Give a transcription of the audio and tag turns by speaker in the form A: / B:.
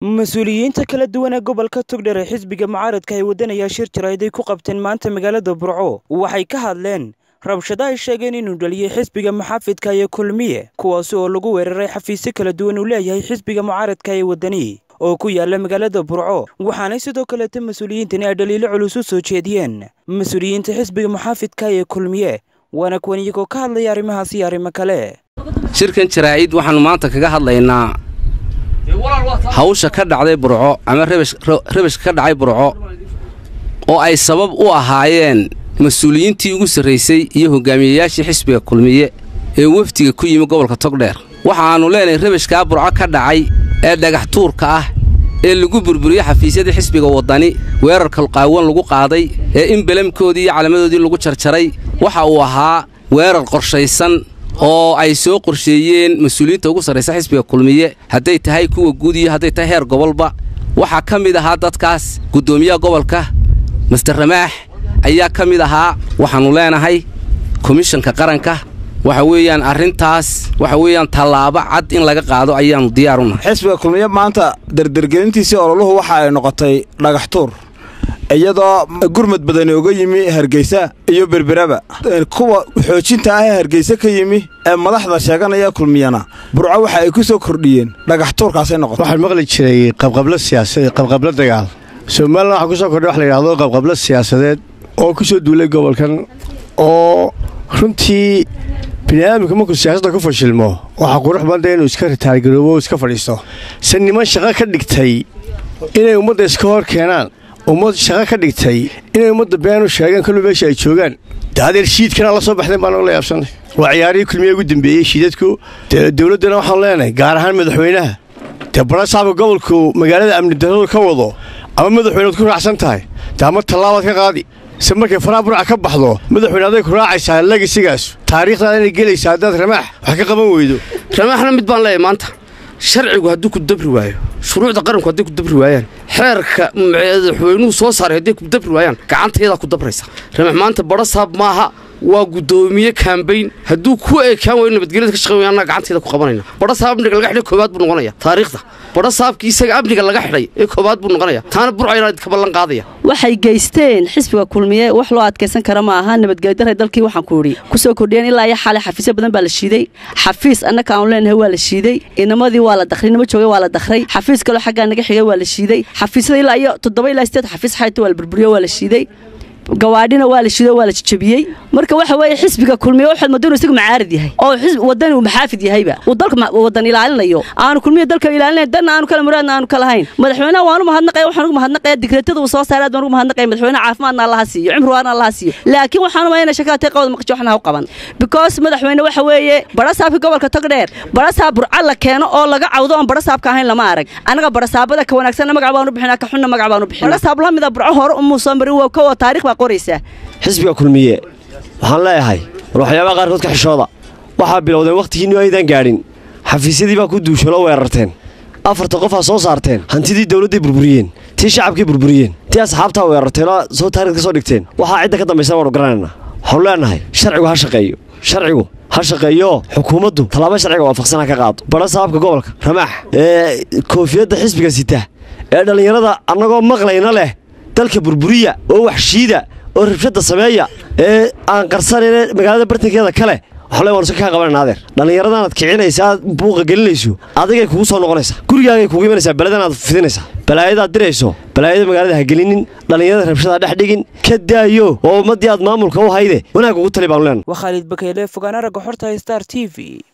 A: mas-uuliyiinta kala duwan ee gobolka togdher ee xisbiga mucaaradka ay wadanayaa shir jarayd ay ku qabteen maanta magaalada burco waxay ka hadleen rabshado ay sheegeen inuu dhaliyey xisbiga muxaafidka iyo kulmiye kuwaasi oo lagu weeraray xafiisyo kala duwan uu leeyahay xisbiga mucaaradka ee wadani oo ku yaala magaalada burco waxaanay sidoo kaleeta mas-uuliyiintani ay dhaliilo culus u soo jeediyeen mas-uuliyiinta xisbiga muxaafidka ee kulmiye waana kuwan iyagoo ka hadlaya arrimahaas iyo arrimo kale
B: shirkan jaraa'id waxaannu maanta kaga hadlaynaa hawsha ka dhacday burco ama rabashka ka dhacay burco oo ay sabab u ahaayeen mas-uuliyiintii ugu sarraysay iyo hogaamiyeyaashii xisbiga kulmiye ee wefdiga ku yimi gobolka togdheer waxaannu leenahay rabashkaa burco ka dhacay ee dhagax tuurka ah ee lagu burburiyey xafiisyadii xisbiga waddani weerarka qaawan lagu qaaday ee in belamkoodii iyo calamadoodii lagu jarjaray waxa uu ahaa weerar qorshaysan oo ay soo qorsheeyeen mas-uuliyiinta ugu sarraysa xisbiga kulmiye hadday tahay kuwa guud iyo hadday tahay heer gobolba waxaa ka mid ahaa dadkaas guddoomiyaha gobolka master ramaax ayaa ka mid ahaa waxaannu leenahay komishanka qaranka waxa weeyaan arrintaas waxa weeyaan tallaabo cad in laga qaado ayaannu diyaar unahay
C: xisbiga kulmiye maanta dardargelintiisii ololuhu waxa ay noqotay dhagax tuur iyadoo gurmad badani uga yimi hargeysa iyo berberaba kuwa xoojinta ah ee hargeysa ka yimi ee madaxda sheeganaya kulmiyana burco waxa ay ku soo kordhiyeen dhagax tuurkaasay noqotay
D: waxaan maqli jiray qabqablo siyaasadeed qabqablo dagaal somalilan waxaa ku soo kordhay wax la yidhahdo qabqablo siyaasadeed oo ku soo duulay gobolkan oo runtii bini'aadamka markuu siyaasadda ku fashilmo waxaa qurux badda inuu iska ritaargaroobo o iska fadhiisto se niman shaqo ka dhigtay inay ummadda iska hor keenaan ummad shaqo ka dhigtay inay ummadda been u sheegaan kolba meesha ay joogaan de adeer shiidkana la soo baxdeen baan la yaabsanay waa ciyaarihii kulmiye ugu dembeeyey shiidadku dee dowladdana waxaanu leenahay gaar ahaan madaxweynaha dee barasaabka gobolku magaalada amni daradu ka wado ama madaxweynead ku raacsan tahay dee ama tallaabaad ka qaadi se markay faraha burca ka baxdo madaxweyne aday ku raacaysaa legasigaas taariikhdaada inay gelaysaa haddaad ramaax wax ka qaban weydo
E: ramaaxna mid baan leeyahay maanta sharcigu hadduu ku dabri waayo shuruucda qaranku hadday ku dabri waayaan xeerka madaxweynuhu soo saaray hadday ku dabri waayaan gacantayadaa ku dabraysa ramax maanta barasaab maaha waa guddoomiye kaambayn hadduu ku eekaan waayo nabadgelyada ka shaqey annaga gacanteeda ku qabanayna barasaab amniga laga xidhay koobaad buu noqonaya taariikhda barasaabkii isaga amniga laga xidhay ee koobaad buu noqonaya taana burcayna ka ballan qaadaya
F: waxay geysteen xisbiga kulmiye wax loo adkaysan kara ma aha nabadgelyadarra dalkii waxaan ku idhi ku soo kordhiyeen ilaa iyo xalay xafiisyo badan baa la shiiday xafiis annaka aanu leenahay waa la shiiday inamadii waa la dakhray inama joogay waa la dakhray xafiis kaloo xaggaa naga xigay waa la shiiday xafiisyada ilaa iyo toddoba ilaa sideed xafiis xayta waa la burburiyo waa la shiiday gawaadhina waa la shido waa la jajabiyey marka waxa weeye xisbiga kulmiye waxaad moodo inuu isagu macaarad yahay oo wadani uu maxaafid yahayba uu dalka wadan ilaalinayo aanu kulmiye dalka ilaalinay danna aanu kala muraadna aanu kala hayn madaxweynaha waanu mahadnaqaya waxaan ugu mahadnaqaya digreetada uu soo saaray aad baan ugu mahadnaqaya madaxweynaha caafimaadna allaha siiyo cimri waana allaha siiyo laakiin waxaanu mayna shakada qawda maqasho waxna ha u qaban because madaxweyne waxa weeye barasaabka gobolka togdheer barasaab burca la keeno oo laga cawdo oon barasaabka ahayn lama arag anaga barasaabada ka wanaagsanna magac baanu bixinaa ka xunna magac baanu bixinaa barasaab la mida burco hore umuu soo marin waa kowa taariikh baa
G: xisbiga kulmiye waxaan leeyahay war waxyaabaha qaarkood ka xishooda waxaa bilowdeen wakhtigiinnu aydan gaadhin xafiisyadii baa ku duushalo weerarteen afarta qofaa soo saarteen hantidii dawladday burburiyeen tii shacabkay burburiyeen tii asxaabtaa weerarteenoo soo taariikh ka soo dhigteen waxaa cidda ka dambaysa waanu garanaynaa waxaanu leenahay sharcigu ha shaqeeyo sharcigu ha shaqeeyo xukuumaddu tallaabo sharciga waafaqsan ha ka qaado bara saabka gobolka ramaax ee koofiyadda xisbiga sita ee dhallinyarada annagoo maqlayna leh dalka burburiya oo waxshiida oo rabshadda sameeya ee aan qarsanayne magaalada bartankeeda kale waxle waan iska kaa qabanayna adeer dhallinyaradaanaad kicinaysa aad buuqa gelinayso adigay kugu soo noqonaysaa gurigaagay kugu imanaysaa beledanaad fidinaysaa balaayadaad dirayso balaayada magaalada ha gelinin dhallinyarada rabshada dhex dhigin ka daayo oo ummaddii aad maamulka u hayde wanaag ugu tali baanu leenahay
A: waa khaalid bakeyle fogaan aragga xorta star t v